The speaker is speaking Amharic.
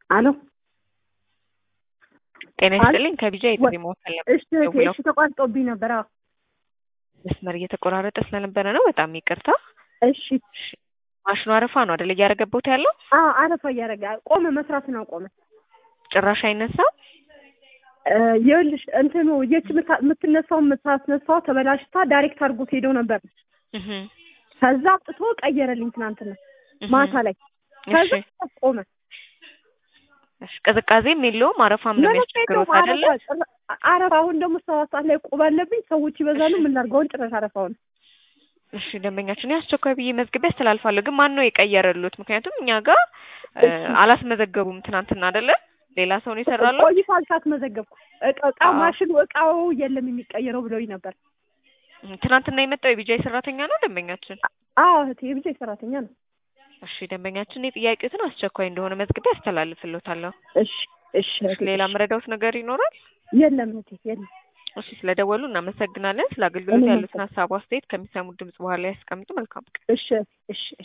አሎ ጤና አል- ይስጥልኝ ከቢጃ የጥሪ መወከል ነበር እሺ እህቴ፣ ደውለው እሺ ተቋርጦብኝ ነበር። አዎ መስመር እየተቆራረጠ ስለነበረ ነው። በጣም ይቅርታ። እሺ ማሽኑ አረፋ ነው አይደል እያረገቦት ያለው? አዎ አረፋ እያደረገ ቆመ፣ መስራትን አቆመ። ጭራሽ አይነሳም። እ ይኸውልሽ እንትኑ የች ምታ- የምትነሳው የምታስነሳው ተበላሽታ ዳይሬክት አድርጎት ሄደው ነበር። እህ ከዛ አውጥቶ ቀየረልኝ ትናንትና እህ ማታ ላይ። ከዛ እሺ ቆመ። እሺ ቅዝቃዜም የለውም አረፋም ነው ምንም የሚያስቸግረው የለውም፣ አይደለ? አረፋ ጭራ- አረፋ አሁን ደግሞ ሰባት ሰዓት ላይ ቁብ አለብኝ። ሰዎች ይበዛሉ። ምን ላድርገውን ጭራሽ አረፋውን እሺ ደንበኛችን አስቸኳይ ብዬ መዝግቤ አስተላልፋለሁ። ግን ማን ነው የቀየረሉት? ምክንያቱም እኛ ጋር እ, እሺ። አላስመዘገቡም ትናንትና አይደለ? ሌላ ሰው ነው ይሰራሉ። ቆይቷል ሳትመዘገብኩ እቃ እቃው አዎ። ማሽኑ እቃው የለም የሚቀየረው ብለውኝ ነበር። ትናንትና የመጣው የቢጃይ ሰራተኛ ነው ደንበኛችን። አዎ እህቴ የብቻ ሰራተኛ ነው። እሺ ደንበኛችን የጥያቄዎትን አስቸኳይ እንደሆነ መዝግቤ አስተላልፍልዎታለሁ። እሺ እሺ እሺ እህቴ፣ ሌላ እሺ። መረዳውት ነገር ይኖራል? የለም እህቴ የለም። እሺ ስለደወሉ እናመሰግናለን። ስለ አገልግሎት እኔም ያሉትን ሀሳብ አስተያየት ከሚሰሙት ድምጽ በኋላ ያስቀምጡ። መልካም ቀን። እሺ እሺ